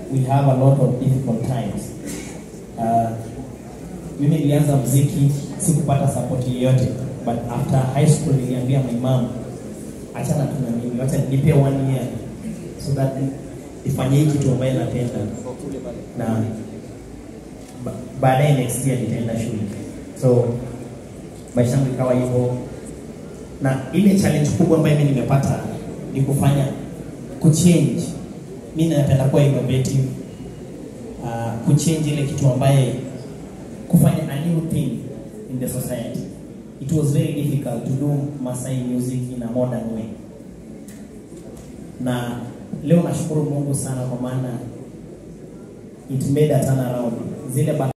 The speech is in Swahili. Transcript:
we have a lot of difficult times. Uh, mimi nilianza mziki sikupata support yoyote but after high school niliambia my mom achana tu na mimi wacha nipe one year so that ifanye hii kitu ambayo napenda na ba- baadaye next year nitaenda shule so maisha yangu ikawa hivyo na ile challenge kubwa ambayo mimi nimepata ni kufanya kuchange mi napenda kuwa innovative uh, kuchange ile kitu ambaye kufanya a new thing in the society it was very difficult to do Masai music in a modern way na leo nashukuru Mungu sana kwa maana it made a turnaround zile ba